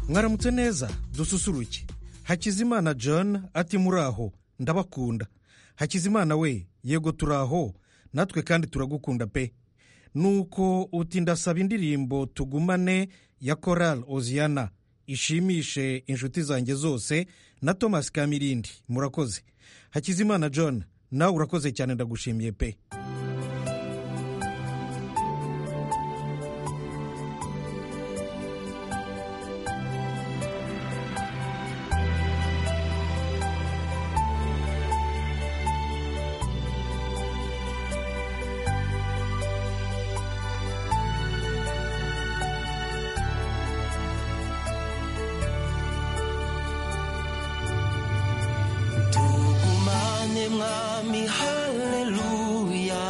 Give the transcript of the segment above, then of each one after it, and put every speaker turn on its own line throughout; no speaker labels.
mwaramutse neza dususuruke hakizimana john ati muri aho ndabakunda hakizimana we yego turi aho natwe kandi turagukunda pe nuko uti ndasaba indirimbo tugumane ya korali oziyana ishimishe inshuti zanjye zose na thomas kamirindi murakoze hakizimana john nawe urakoze cyane ndagushimiye pe
tugumane mwami haleluya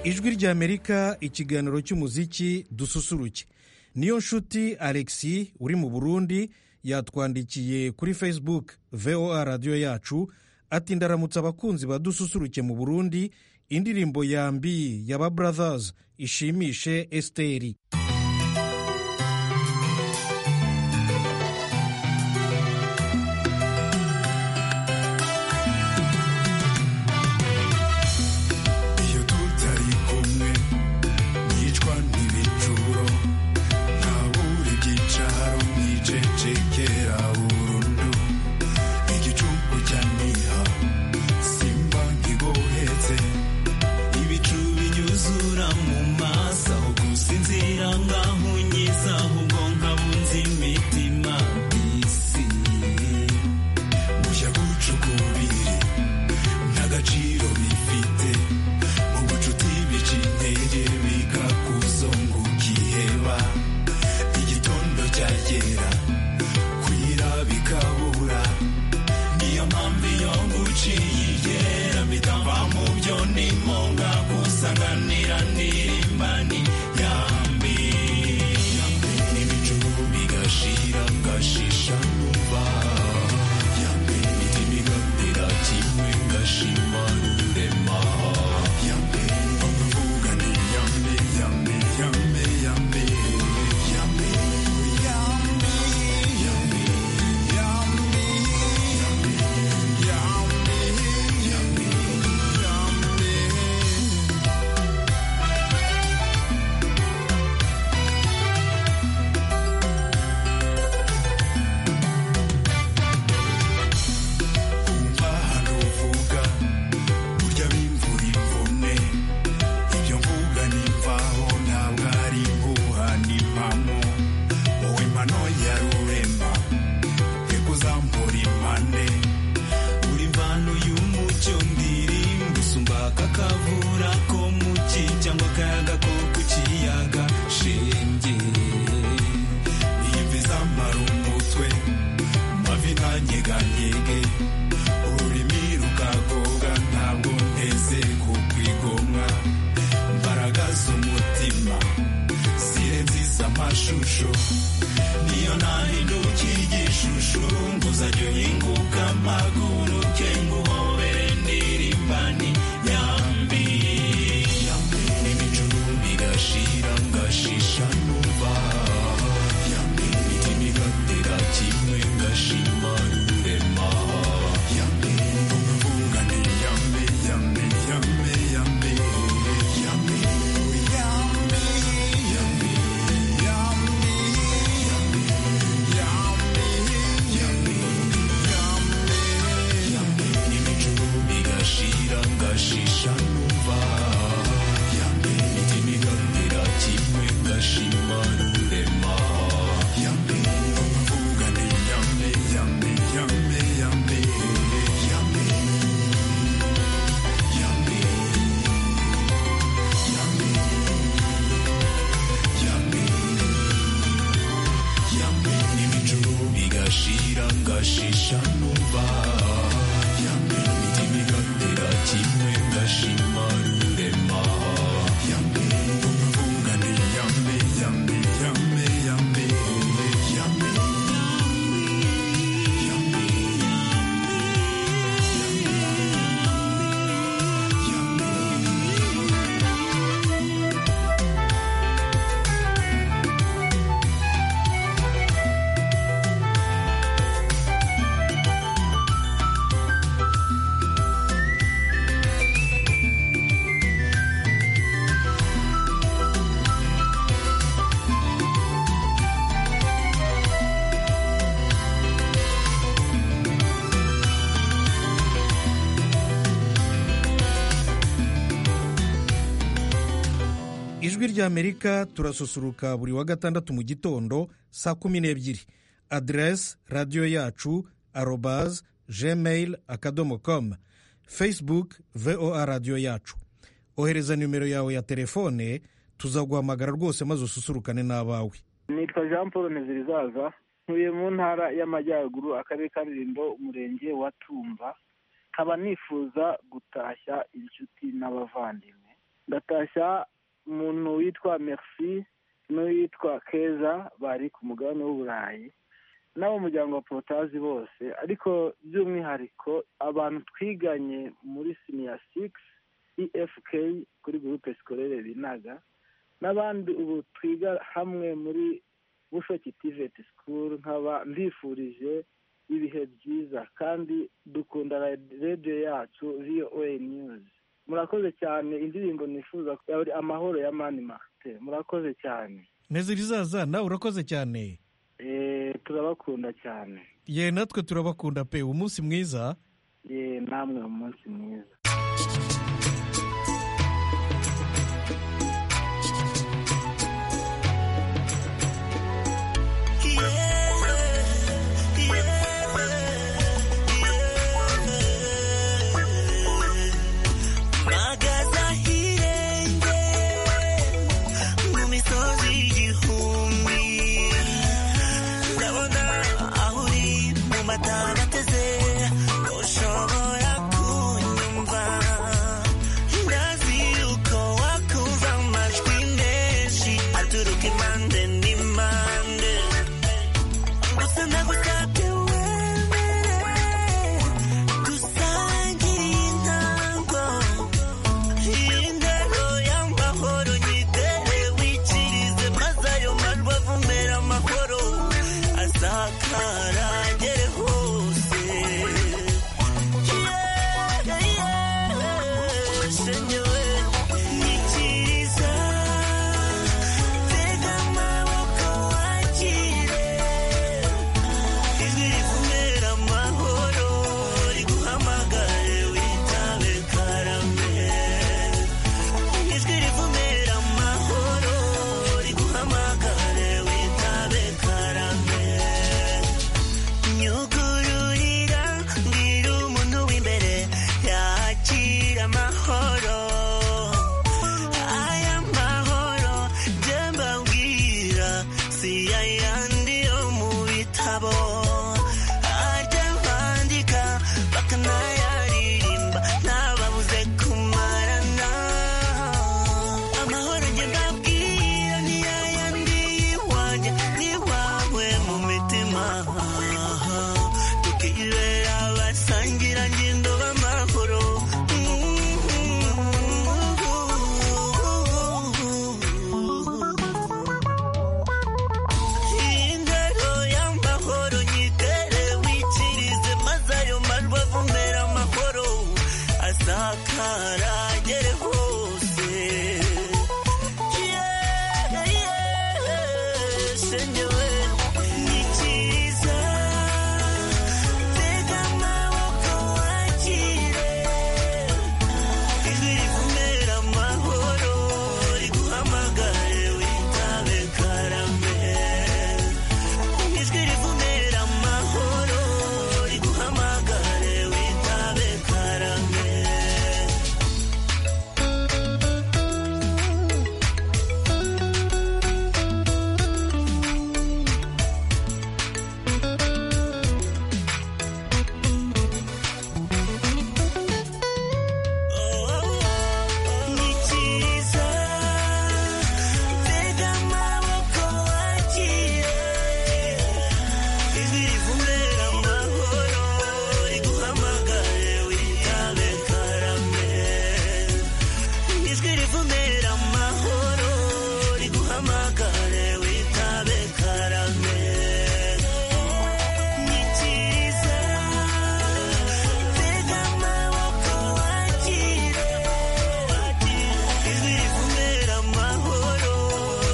ijwi ry'amerika ikiganiro cy'umuziki dususuruke niyo nshuti alexi uri mu burundi yatwandikiye kuri facebook voa radiyo yacu ati ndaramutse abakunzi badususuruke mu burundi indirimbo ya mbi ya ba brothers ishimishe esiteri
iyo tutari kumwe nicwa ntibicuro ntabura ibyicaro mwijejekera burundu igicuku cya niha simba nkigohetse ibicu binyuzura mu maso aho gusinzira nkahunyiza ahubwo nkabunza imitima bisi bushya gucukubiri ntagaciro bifite mu bucuti bica intege bikakuzungukiheba igitondo cyagera kwira bikabura niyo mpamvu iyo nguciye igera bitava mu byo nimonga gusanganira n'irimbani yambi n'ibicu bigashira ngashisha numva yambi imitima igatera kimwe ngashima rurema yambi bamvuga ni yambi yambi yambi yambi yambi yambi yambi yambi yambi yambi yambi umva hano uvuga burya bimvura imvune ibyo mvuga nimvaho ntabwo ari impuha n'impamo wowe mpano ya rurema reka uzambura impande buri mvano y'umucyo ndirimba usumba aka kavura ko mu cyi cyangwa akayaga ko ku kiyaga shenge imvi zamara umutwe mavi ntanyeganyege ururimi rukagoga ntabwo nteze kukwigomwa mbaraga z'umutima zirenziza amashusho niyo nahindukiye igishushu nguzajya uhinguka amaguru ke nguhobere ndirimbani yambi yambi n'ibicuru bigashira ngashisha numva yambi imitima igatera kimwe ngashima rurema yambi umvuga ni yambi yambi yambi yambi yambi yambi yambi yambi Shisha numva yambe imitima igamira kimwe ngashima rurema yambe umvuga ni yambe yambe yambe yambe yambe yambe yambe yambe yambe n'ibicuru bigashira ngashisha numva yambe imitima igatera kimwe ngashima rurema yambe umvuga ni yambe yambe yambe yambe yambe yambe yambe yambe
ijwi ry'amerika turasusuruka buri wa gatandatu mu gitondo saa kumi n'ebyiri aderesi radiyo yacu arobazi gmail akadomo komu facebook voa radiyo yacu ohereza nimero yawe ya telefone tuzaguhamagara rwose maze ususurukane n'abawe
nitwa jean paul ntizirizaza ntuye mu ntara y'amajyaruguru akarere ka rulindo umurenge wa tumba nkaba nifuza gutashya inshuti n'abavandimwe ndatashya umuntu witwa merci n'uwitwa keza bari ku mugabane w'uburayi n'ab'umuryango wa porotazi bose ariko by'umwihariko abantu twiganye muri siniya sigisi efk kuri gurupe sikorere binaga n'abandi ubu twiga hamwe muri bushoki tiveti sikuru nkaba mbifurije ibihe byiza kandi dukunda radiyo yacu voa niyuzi murakoze cyane indirimbo nifuza yari amahoro ya mani marite murakoze cyane
ntezirizaza nawe urakoze cyane
Eh, turabakunda cyane
ye natwe turabakunda pe umunsi mwiza
Ye, namwe umunsi mwiza
mpagaze ahirenge mu misozi y'igihumbi ndabona aho uri mu matara nateze ushobora kunyumva ndazi yuko wakumva amajwi menshi aturuka impande n'impande gusa nagusabye wemere dusangire intango indero y'amahoro nyitere wikirize maze ayo majwi avumera amahoro asakara agere hose Yeah, yeah, shenyewe nyikiriza tega amaboko wakire ijwi rivumera amahoro riguhamagare witabe karame ijwi rivumera amahoro riguhamagare witabe karame nyugururira mbwira umuntu w'imbere yakira amahoro aya mahoro jye mbabwira si ayandi yo mu bitabo ajya bandika bakanayaririmba ntababuze kumarana amahoro jye mbabwira ni ayandi iwanjye n'iwawe mu mitima tukibera abasangira ngendo b'amahoro indero y'amahoro nyitere wikirize maze ayo majwi avumera amahoro asakara agere hose Yeah, yeah, shenyewe nyikiriza tega amaboko wakire ijwi rivumera amahoro riguhamagare witabe karame ijwi rivumera amahoro riguhamagare witabe karame nyikiriza tega amaboko wakire ijwi rivumera amahoro riguhamagare witabe karame ijwi rivumera amahoro riguhamagare witabe karame nyikiriza tega amaboko wakire ijwi rivumera amahoro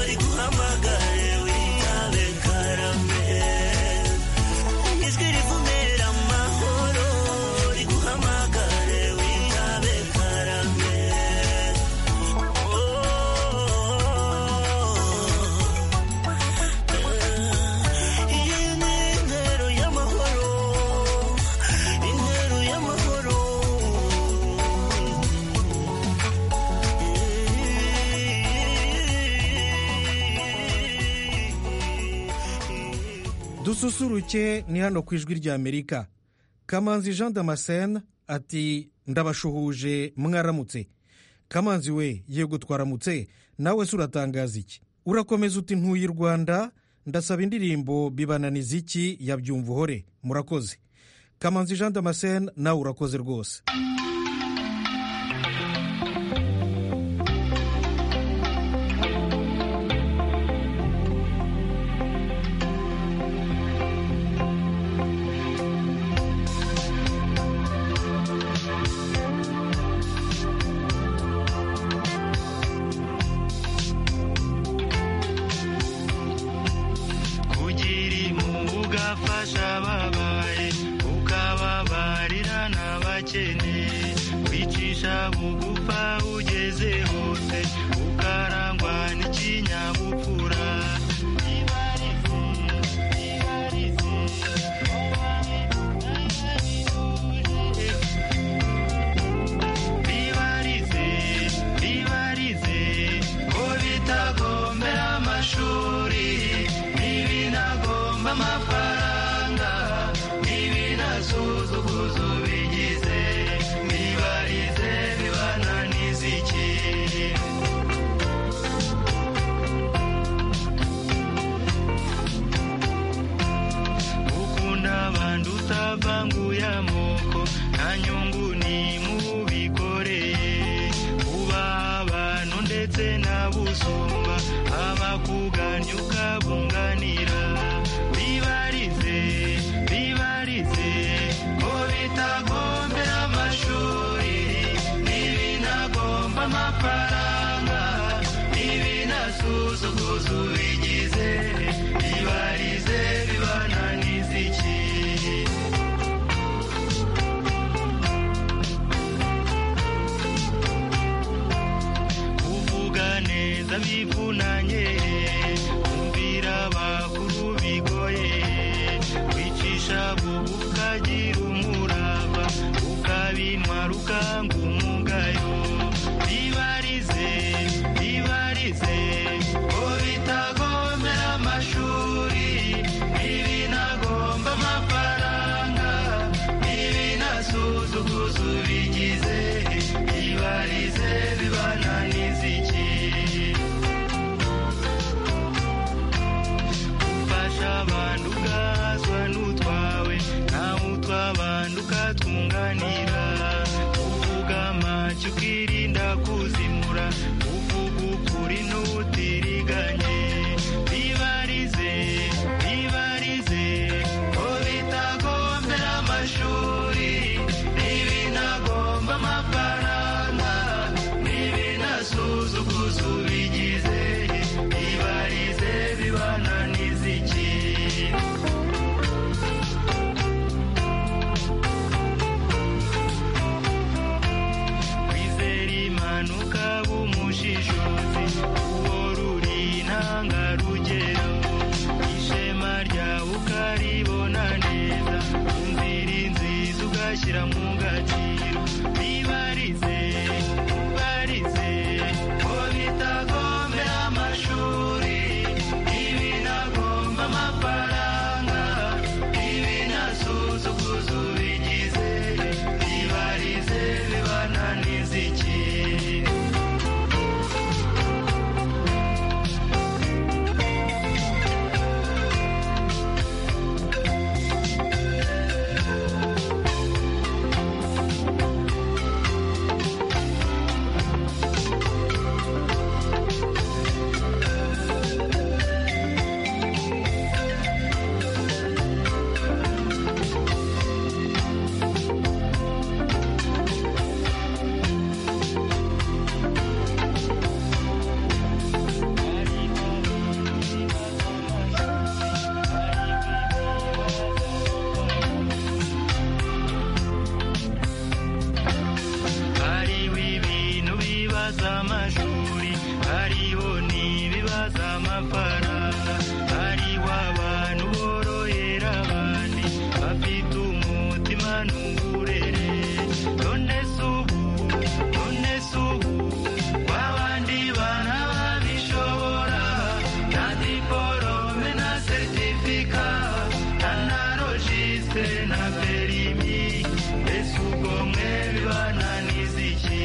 riguhamagare witabe karame ijwi rivumera amahoro riguhamagare witabe karame iyi ni intero y'amahoro intero y'amahoro
dususuruke ni hano ku ijwi rya amerika kamanzi jean damascene ati ndabashuhuje mwaramutse kamanzi we yego twaramutse nawe se uratangaza iki urakomeza uti ntuye i rwanda ndasaba indirimbo bibananiza iki yabyumva uhore murakoze kamanzi jean damascene nawe urakoze rwose
kugira impuhwe ugafasha ababaye ukababarira n'abakene kwicisha bugufa ugeze hose ukarangwa n'ikinyabupfura Ibarize, ibarize, bibarize bibarize ko bitagombera amashuri ntibinagomba amafaranga ntibinasuzuguza ubigize bibarize bibananiza iki ukunda abantu utavanguye amoko nta nyungu ni mubikoreye uba abantu ndetse n'abusumba abakuganya ukabunganira bibarize bibarize ko bitagombera amashuri ntibinagomba amafaranga ntibinasuzuguza ubigize bibarize bibananiza iki kuvuga neza bivunanye kumvira abakuru bigoye kwicisha bubu ukagira umurava ukabintwara ukanga umugayo bibarize bibarize ko bitagomera amashuri ntibinagomba amafaranga ntibinasuzuguza ubigize bibarize bibananiza iki ufasha abantu ugazwa n'utwawe nawe utw'abantu ukatunganira uvuga amacyo ukirinda kuzimura uvuga ukuri n'utiriganye bibarize bibarize ko bitagombera amashuri ntibinagomba amafaranga ntibinasuzuguza ubigize bibarize bibananiza iki kwizera imana ukaba umushishozi uwo ruri intangarugero ishema ryawe ukaribona neza inzira inziza ugashyira mu gaciro bibarize bibarize ko bitagomera amashuri ibinagomba amafaranga ibinasuzuguza ubigize bibarize bibananiza iki hariho ibintu bibaza amashuri hariho n'ibibaza amafaranga hariho abantu borohera abandi bafite umutima n'uburere none se ubu none se ubu wa bandi bana babishobora nta diporome na seritifika nta na rojisite na perimi mbese ubwo mwe bibananiza iki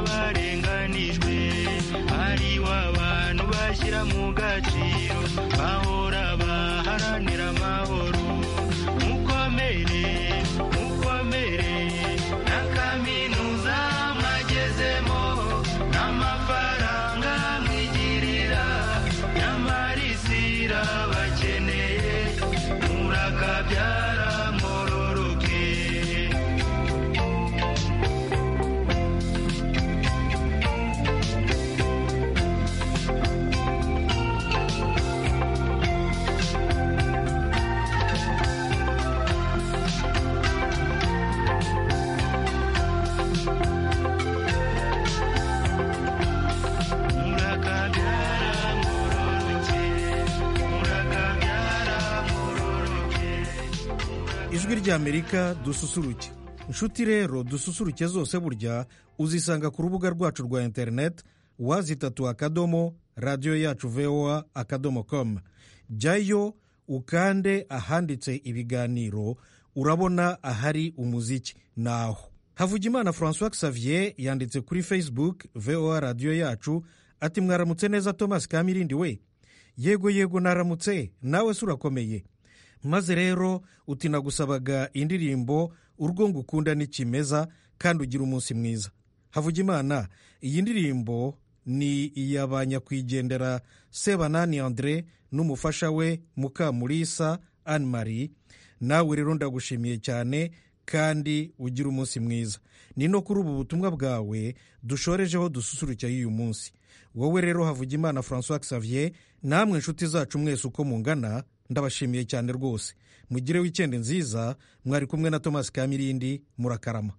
barenganijwe hariho abantu bashyira mu gaciro bahora baharanira amahoro mukomere mukomere na kaminuza mwagezemo n'amafaranga mwigirira nyamara isi irabakeneye murakabyara mwororoke
ijwi ry'amerika dususuruke inshuti rero dususuruke zose burya uzisanga ku rubuga rwacu rwa interineti wazitatu akadomo radiyo yacu voa akadomo komu jyayo ukande ahanditse ibiganiro urabona ahari umuziki ni aho havugimana francois xavier yanditse kuri facebook voa radiyo yacu ati mwaramutse neza thomas kamirindi we yego yego naramutse nawe se urakomeye maze rero uti nagusabaga indirimbo urwo ngukunda ni kimeza kandi ugira umunsi mwiza havugimana iyi ndirimbo ni iya ba nyakwigendera sebanani andre n'umufasha we mukamurisa anne marie nawe rero ndagushimiye cyane kandi ugira umunsi mwiza ni no kuri ubu butumwa bwawe dushorejeho dususurutsa y'uyu munsi wowe rero havugimana francois xavier namwe inshuti zacu mwese uko mungana ndabashimiye cyane rwose mugire wikende nziza mwari kumwe na thomas kamirindi murakarama